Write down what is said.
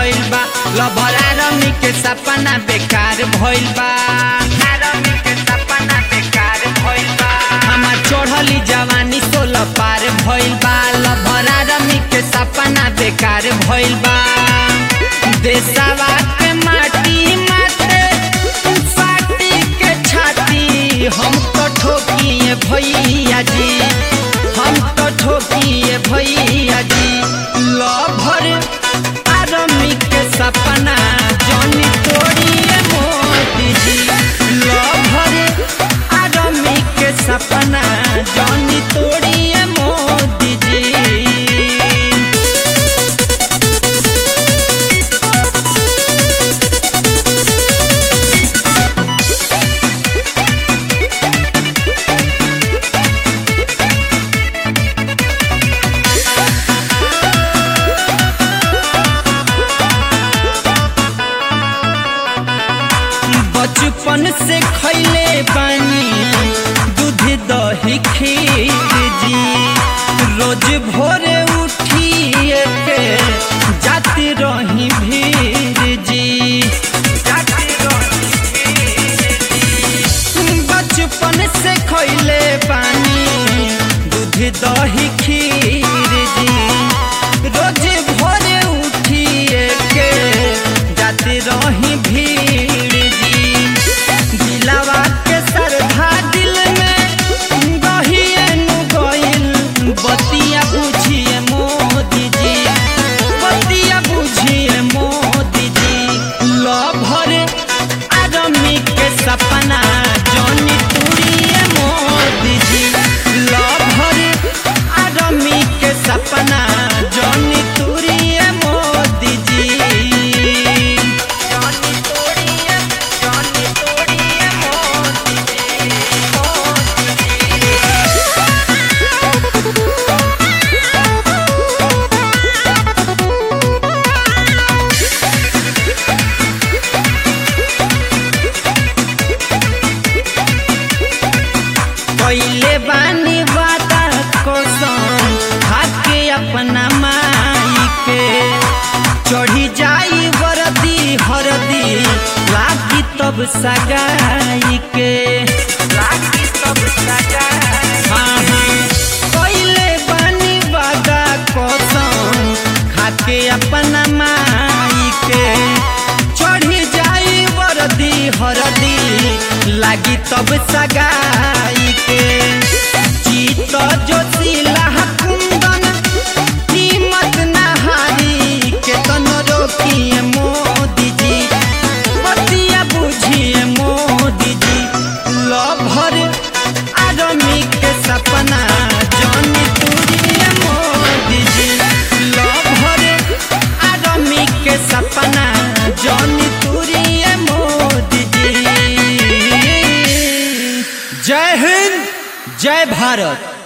भइल बा लभरा रमी के सपना बेकार भइल बा रमी के सपना बेकार भइल बा हमार चढ़ली जवानी सोलह पार भइल बा लभरा रमी के सपना बेकार भइल बा देशवा के माटी माटे फाटी के छाती हम तो ठोकिए भैया जी हम तो ठोकिए भैया जी लभर आरमी के सपना जनी तोड़िए मोदी जी लभर आरमी के सपना जनी तोड़िए मोदी जी बचपन से खैले बानी दूध दही खीर जी रोज भोरे उठिए के जाती रही भीर जी जाती रही बचपन से खैले बानी दूध दही खीर जी रोज भोरे उठिए के जाती रही भीड़ जी दिलावा के सरधा दिल में गहिए नु गइल बतिया बुझिए मोदी जी बतिया बुझिए मोदी जी लभर आदमी के सपना जनी तुरिए मोदी जी लभर आदमी के सपना जनी तुरिए मोदी जी जनी तुरिए जनी तुरिए मोदी जी मोदी जी पहले बानी वादा कसम खाके अपना माई के चढ़ी जाई वरदी हरदी लागी तब सगाई के लागी तब सगाई हाँ हाँ पहले बानी वादा कसम खाके अपना माई के चढ़ी जाई वरदी हरदी लागी तब सगाई के जीत जोशीला कुंदन कीमत नहारी के तनो रोकिए मोदी जी बतिया बुझिए मोदी जी लभर आदमी के सपना जनी तुरिए मोदी जी लभर आदमी के सपना जनी तुरिए मोदी जी जय हिंद जय भारत